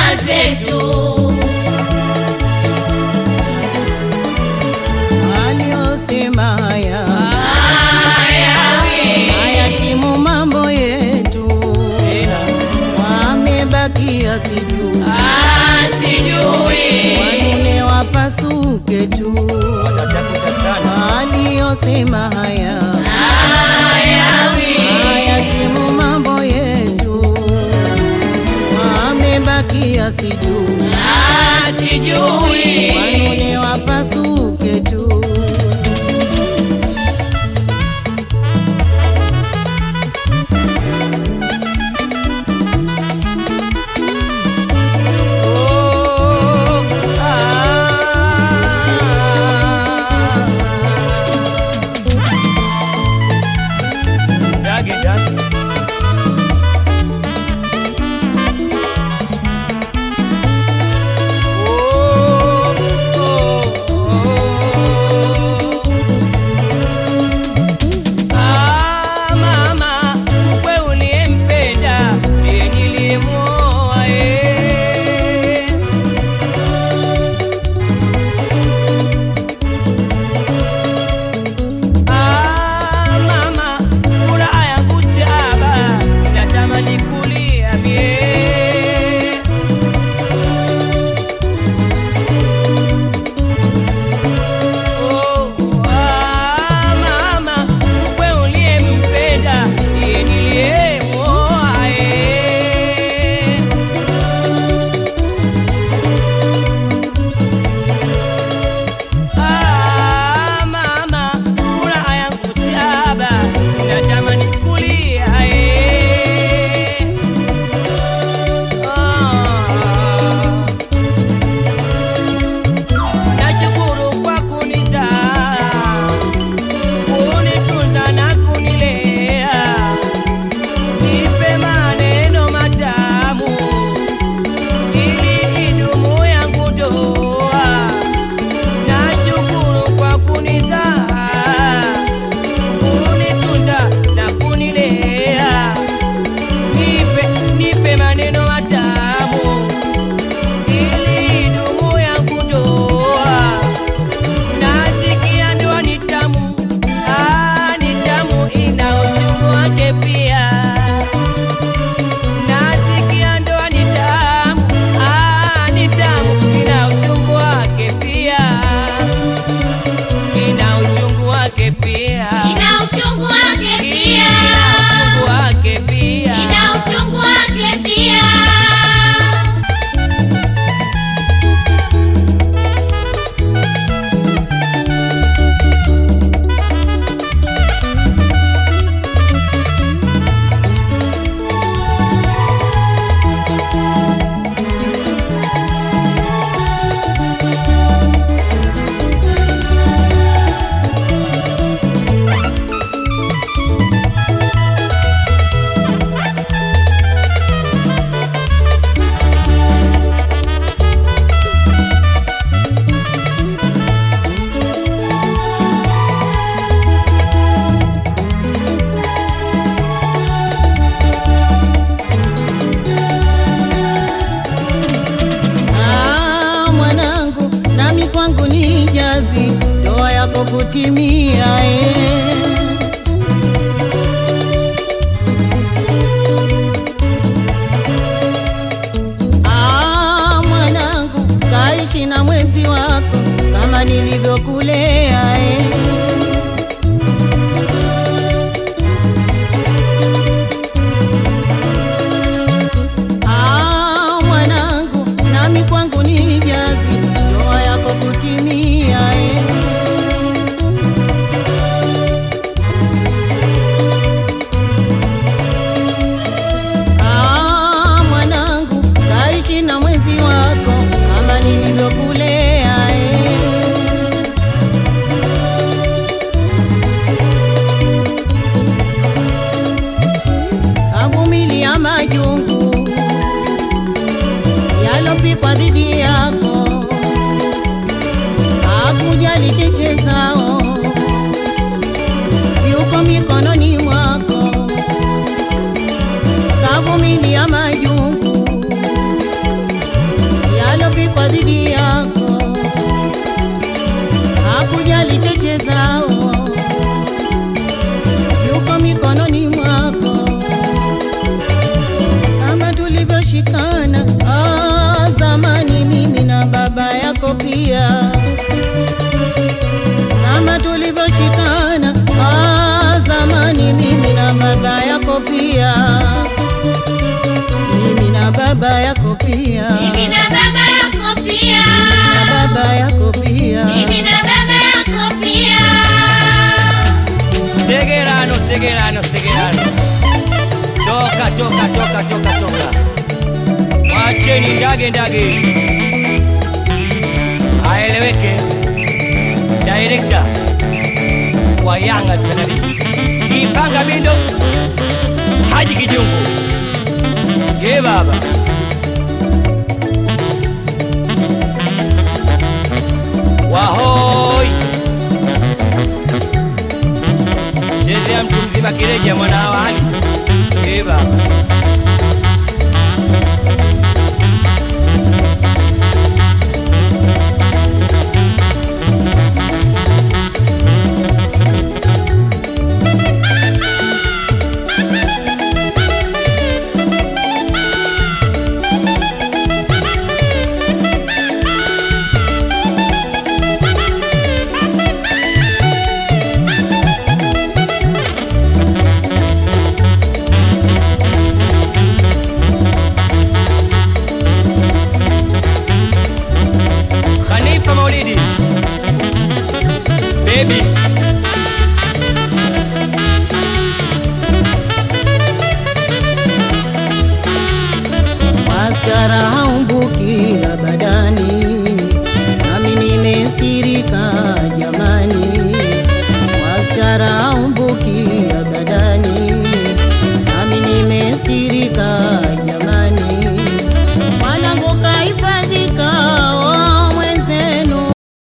zetu. waliosema haya Hayawi hayatimu mambo yetu, wamebakia sijui asijui wanune wapasuke tu, waliosema haya hayawi hayatimu mambo yetu, wamebakia sijui asijui wanune wapasuke tu. Ah, mama, mkwe uliyempenda ndiye niliyemwoa, eh. Ah, mama, furaha yangu saba, natamani kulia mie. Oh, ah, mama, mkwe uliyempenda ndiye niliyemwoa, eh. Ah, mama, furaha yangu saba, natamani kulia, eh. Ah. Nashukuru kwa kunizaa, kunitunza na kunilea, nipe maneno matamu ili idumu yangu ndoa. Nashukuru kwa kunizaa, kunitunza na kunilea, nipe nipe maneno matamu ili idumu yangu ndoa. Nasikia ndoa ni tamu, ah, ni tamu, ina uchungu wake pia. Nasikia ndoa ni tamu, ah, ni tamu, ina uchungu wake pia, ina uchungu wake pia, ina uchungu wake pia ina uchungu wake pia. ina uchungu wake pia Ah, mwanangu, nami kwangu ni jazi, ndoa yako kutimia eh. Ah, mwanangu, kaishi na mwenzi wako kama nilivyokulea eh. Ah, mwanangu, nami kwangu ni jazi, ndoa yako kutimia eh. Ah, mwanangu, kaishi na mwenzi wako kama nilivyokulea eh. Kavumilia majungu yalopikwa dhidi yako, hakujali cheche zao, yuko mikononi mwako. Kavumilia majungu tulivyoshikana ah, zamani mimi na baba yako pia kama tulivyoshikana ah, zamani mimi na baba yako pia mimi na baba yako pia Mimi na baba yako pia. na baba yako pia Mimi na baba yako pia. Segerano, segerano, segerano. Toka, toka, toka, toka, toka. Wacheni ndage ndage. Aeleweke. Director wa Yanga Television. Kipanga Bindo. Haji Kijungu. Ye baba. Wahoi. Chezea mtu mzima kireja mwana wa hali. Ye baba.